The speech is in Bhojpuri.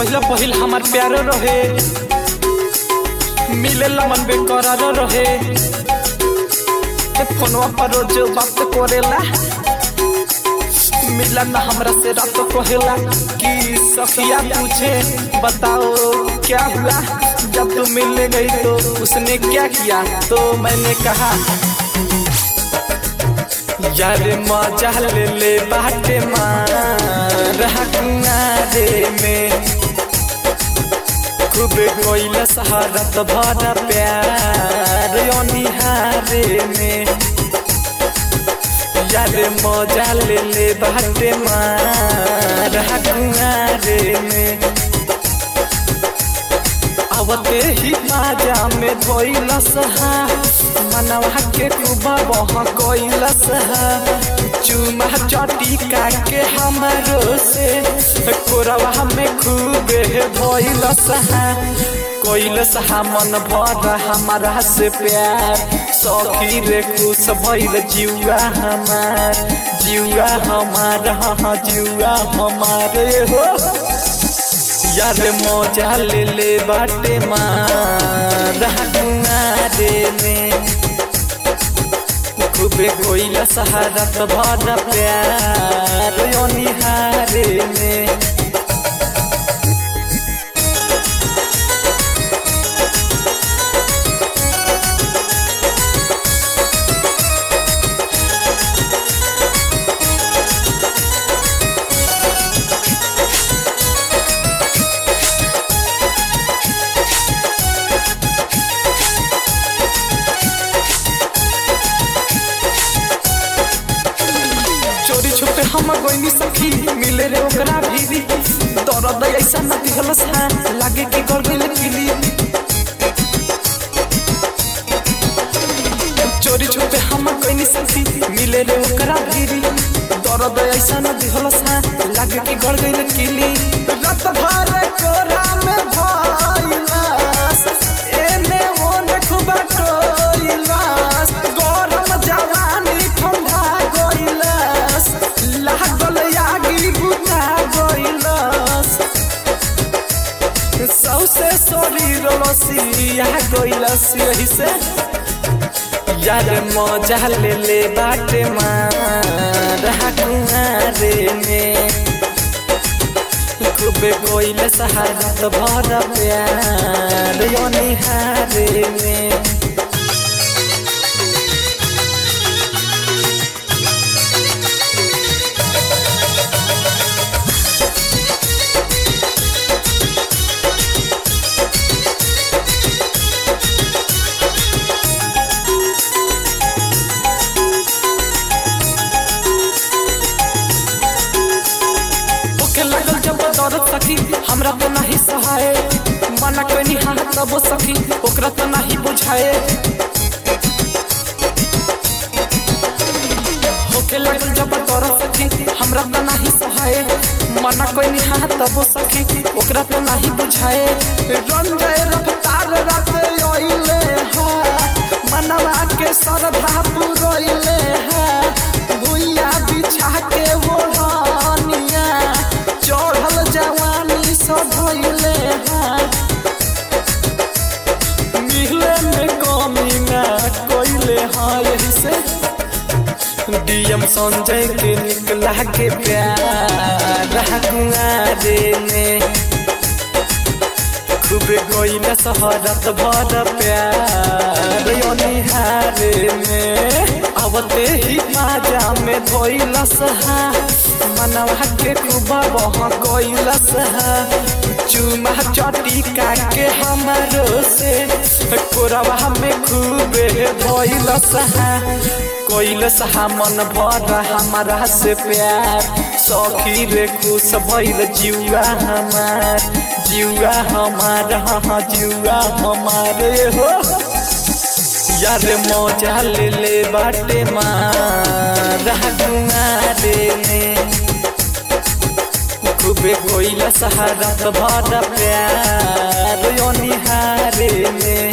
पहिला पहिल हमार प्यार रहे मिले मन बेकरार रहे फोनवा पर रोज बात करेला मिला ना हमरा से रात कहेला कि सखिया पूछे बताओ क्या हुआ जब तू मिलने गई तो उसने क्या किया तो मैंने कहा यार मजा ले ले बाटे मारे में खूबे कोइला सहारत भरा प्यार निहारे में यार मजा ले ले बाटे मारे में आवते ही माजा में धोइलस हा मनवा के कुबा बह कोइलस हा चुमा चटी के हमरो से कोरवा में खूबे धोइलस हा कोइलस हा मन भर हमारा से प्यार सखी रे खुश भइल जिउआ हमार जिउआ हमार हाँ जिउआ हमारे हो यार मजा ले ले बाटे मारे में खूबे कोइला सहारत भर प्यार निहारे में चोरी छुपे हम गोइनी सखी मिले रे ओकरा भीरी दर्द ऐसा न दिहलस हा लागे कि गल गइल किली चोरी छुपे हम गोइनी सखी मिले रे ओकरा भीरी दर्द ऐसा न दिहलस हा लागे कि गल गइल किली रात भर कोरा में भइलास एने ओने खुबा टोइलास गरम जवानी ठंडा गइलास लागल यागी बुता गइलास सौसे शरीर लसिया गइलास यही से यार मजा ले ले बाटे मारे में खूबे कोइल सहारत भर प्यार निहारे में ओके लागल जब दर्द सखी हमरा तो नहीं सहाय मना कोई नहीं हाँ तब सखी ओकरा तो नहीं बुझाए ओके लागल जब दर्द सखी हमरा तो नहीं सहाय मना कोई नहीं हाँ तब सखी ओकरा तो नहीं बुझाए रन गए रफ्तार रात ओइले हा मनवा के सरधा पुरोइले हा भुइया बिछा के ओढ़निया चढ़ल जवानी सब भइले हा मिले में कमी ना कोइले हाँ यही से डीएम संजय के निकला के प्यार कुआरे में खूबे कोइला सहरत भर प्यार निहारे में आवते ही माजा में धोइलस हा मनवा के कुबा बह कोइलस हा चुमा चटी के हमरो से कोरवा में खूबे धोइलस हा कोइलस हा मन भर हमारा से प्यार सखी रे खुश भइल जिउआ हमार जिउआ हमार हाँ जिउआ हमारे हो यार मजा ले ले बाटे मारे में खूबे कोइला सहारत भर प्यार निहारे में